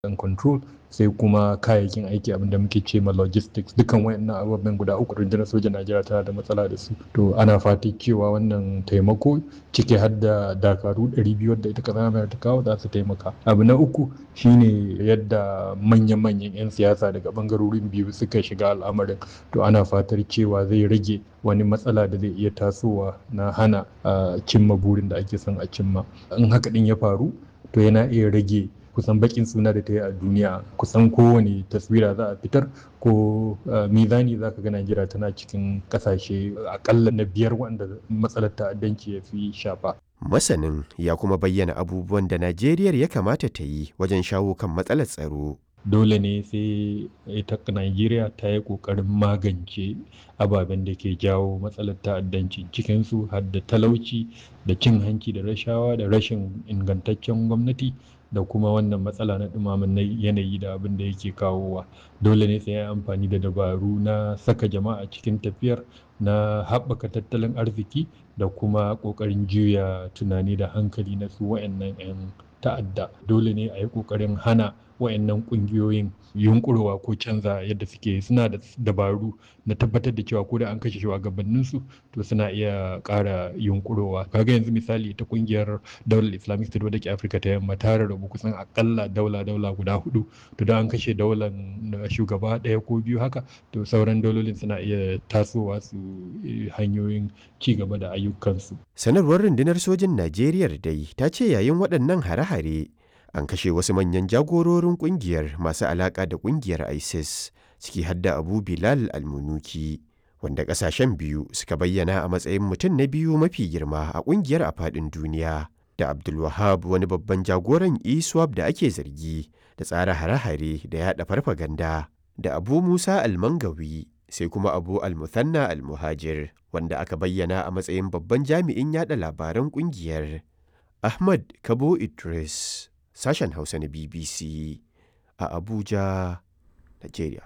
and control sai kuma kayayyakin aiki abinda muke ce ma logistics dukan wayannan ababen guda uku rundunar sojan Najeriya tana da matsala da su to ana fatan cewa wannan taimako ciki har da dakaru 200 wadda ita kasar mai ta kawo za su taimaka abu na uku shine yadda manyan-manyan 'yan siyasa daga bangarorin biyu suka shiga al'amarin to ana fatar cewa zai rage wani matsala da zai iya tasowa na hana cimma burin da ake son a cimma in haka din ya faru to yana iya rage kusan bakin suna da ta yi a duniya kusan kowane taswira za a fitar ko mizani za ka ga Najeriya tana cikin kasashe akalla na biyar wanda matsalar ta'addanci ya fi shafa. Masanin ya kuma bayyana abubuwan da Najeriya ya kamata ta yi wajen shawo kan matsalar tsaro. Dole ne sai ita Najeriya ta yi ƙoƙarin magance ababen da ke jawo matsalar ta'addanci cikinsu har da talauci da cin hanci da rashawa da rashin ingantaccen gwamnati. da kuma wannan matsala na ɗumamin yanayi da abin da yake kawowa dole ne sai ya amfani da dabaru na saka jama'a cikin tafiyar na haɓaka tattalin arziki da kuma ƙoƙarin juya tunani da hankali na su wa'annan 'yan ta'adda dole ne a yi ƙoƙarin hana wa'annan ƙungiyoyin yunkurowa ko canza yadda suke suna da dabaru na tabbatar da cewa ko da an kashe shugabanninsu to suna iya ƙara yunkurowa kaga yanzu misali ta ƙungiyar daular islamic state wadda ke afirka ta yamma ta rarrabu kusan akalla daula daula guda hudu to da an kashe daular shugaba ɗaya ko biyu haka to sauran daulolin suna iya tasowa su hanyoyin ci gaba da ayyukansu sanarwar rundunar sojin najeriya dai ta ce yayin waɗannan hare-hare an kashe wasu manyan jagororin kungiyar masu alaka da kungiyar isis ciki hadda abu bilal almunuki wanda kasashen biyu suka bayyana a matsayin mutum na biyu mafi girma a kungiyar a faɗin duniya da abdulwahab wani babban jagoran iswap da ake zargi da tsara hare-hare da yaɗa farfaganda da abu musa almangawi sai kuma abu almuthanna almuhajir wanda aka bayyana a matsayin babban jami'in yaɗa labaran kungiyar ahmad kabo idris sashen Hausa na BBC a Abuja, Nigeria.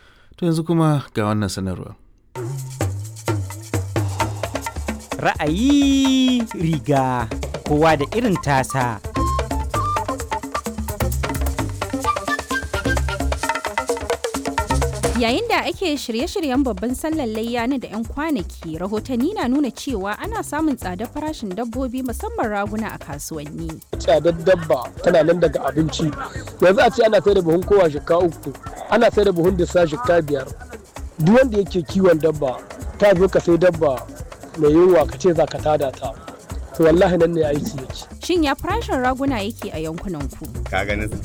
To yanzu kuma ga wannan sanarwa. Ra'ayi riga kowa da irin tasa. Yayin da ake shirye-shiryen babban sallar layya na da 'yan kwanaki, rahotanni na nuna cewa ana samun tsadar farashin dabbobi musamman raguna a kasuwanni. Tsadar dabba tana nan daga abinci. Yanzu a ce ana sai da buhun kowa shika uku, ana sai da buhun disa shika biyar. Duk wanda yake kiwon dabba, ta zo ka sai dabba mai yunwa ka ce za ka tada ta. To wallahi nan ne aiki yake. Shin ya farashin raguna yake a yankunan ku? Ka ganin